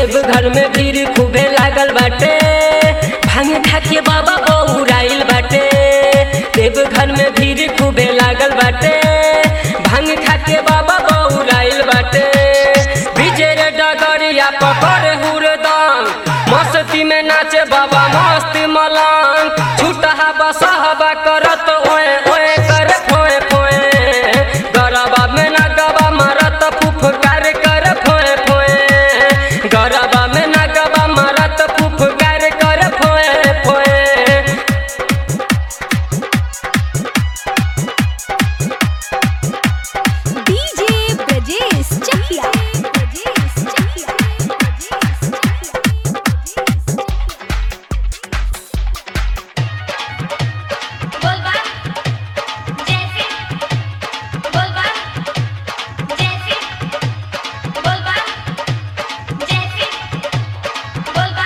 देवघर में भीड़ खूबे लागल बाटे भांग खा के बाबा बौराइल बाटे देवघर में भीड़ खूबे लागल बाटे भांग खा के बाबा बौराइल बाटे विजय डगरिया पकड़ हुरदम मस्ती में नाचे बाबा मस्त मलंग छूटहा बसहबा करत ओए ओए कर फोए फोए गरबा में ना गबा मारत फुफकार कर फोए फोए गरबा में ना गबा मारत फुफकार कर फोए फोए डीजे ब्रजेश चकिया ब्रजेश चकिया बोलबा जैसे बोलबा जैसे बोलबा जैसे बोलबा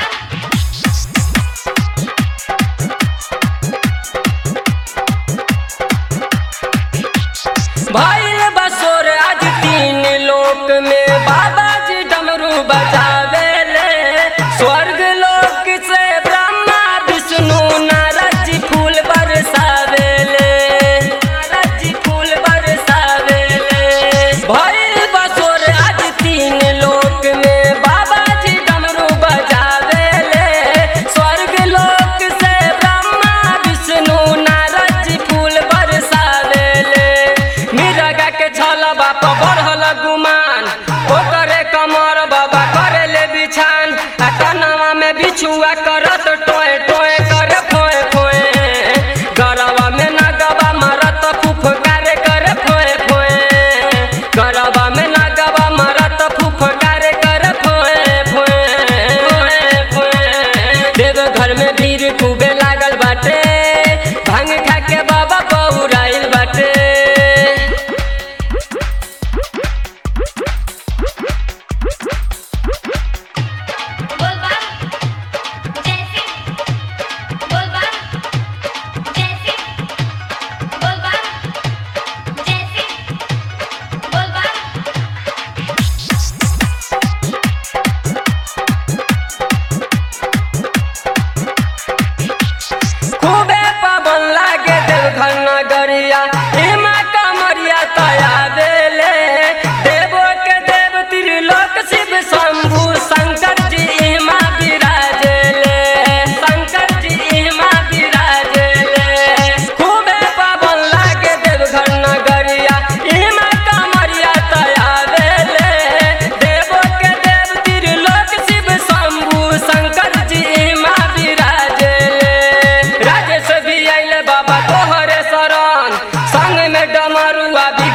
भइल बसोर आज तीन लोक में बाबा जी डमरू बजावेले स्वर्ग लोक से ब्रह्मा विष्णु नारद जी फूल बरसावेले नारद जी फूल बरसावेले भइल बसोर आज तीन लोक में बाबा जी डमरू बजावेले स्वर्ग लोक से ब्रह्मा विष्णु नारद जी फूल बरसावेले मिरगा के छल बाप बढ़ल गुमान ओकरे कमर बाबा करे ले बिछान आ कनवा में बिछुआ करत टोए टोए करे फोए फोए गरवा में ना गबा मारत फुफकारे करे फोए फोए गरवा में ना गबा मारत फुफकारे करे फोए फोए फोए देव घर में भीड़ खूबे लागल बाटे भांग खा के बाबा बौराइल बाटे बोलबा जैसे बोलबा जैसे बोलबा जैसे बोलबा खूबे पवन लागे देवघर नगरिया हिमा कमरिया तया देले देवो के देव त्रिलोक शिव शंभु शंकर जी हिमा विराजेले शंकर जी हिमा विराजेले खूबे पवन लागे देवघर नगरिया हिमा कमरिया तया देले देवो के देव त्रिलोक शिव शंभु शंकर जी हिमा विराजेले राजेश भी आइले बाबा तोहरे शरण संग में डमरुआ भी